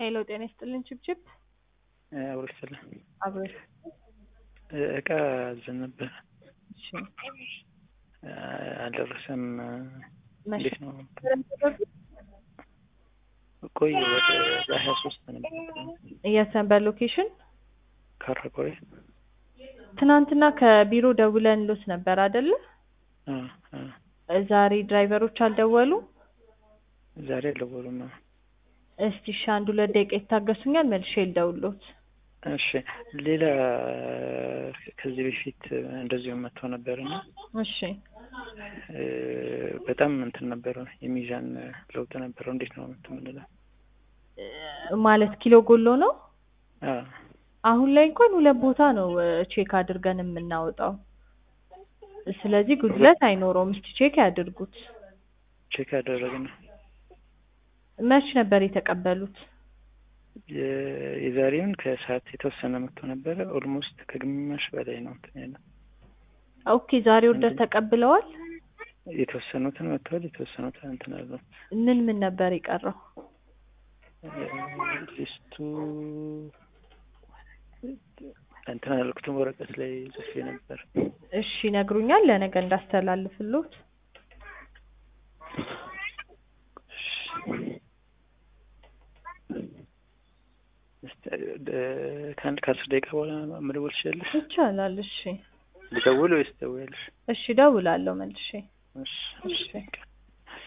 ሄሎ ጤና ይስጥልን ችብችብ አብሮ ይስጥልን። አብሮ እቃ አዘን ነበር እሺ አልደረሰም። መቼ እንዴት ነው? ቆይ ወደ በሀያ ሶስት ነበር የሰንበት ሎኬሽን ካራቆሬ ትናንትና ከቢሮ ደውለንሎት ነበር አይደለ? አ አ ዛሬ ድራይቨሮች አልደወሉ? ዛሬ አልደወሉም። እስቲ እሺ አንድ ሁለት ደቂቃ ይታገሱኛል፣ መልሼ ልደውልሎት። እሺ ሌላ ከዚህ በፊት እንደዚሁ መጥቶ ነበር እና እሺ እ በጣም እንትን ነበረ የሚዛን ለውጥ ነበረው። እንዴት ነው እንትን የምንለው? እ ማለት ኪሎ ጎሎ ነው? አ አሁን ላይ እንኳን ሁለት ቦታ ነው እ ቼክ አድርገን የምናወጣው። ስለዚህ ጉድለት አይኖረውም። እስቲ ቼክ ያድርጉት። ቼክ ያደረግን መች ነበር የተቀበሉት? የ- የዛሬውን ከሰዓት የተወሰነ መጥቶ ነበረ። ኦልሞስት ከግማሽ በላይ ነው እንትን ያለው። ኦኬ ዛሬ ኦርደር ተቀብለዋል? የተወሰኑትን መጥተዋል፣ የተወሰኑትን እንትን አሉ። ምን ምን ነበር የቀረው? ሊስቱ እንትን አላልኩትም፣ ወረቀት ላይ ጽፌ ነበር። እሺ ይነግሩኛል፣ ለነገ እንዳስተላልፍሎት። እስቲ እ- ከአንድ ከአስር ደቂቃ በኋላ መደወል ትችላለሽ? ይቻላል። እሺ ልደውል ወይስ ትደውያለሽ? እሺ እደውላለሁ መልሼ። እሺ እሺ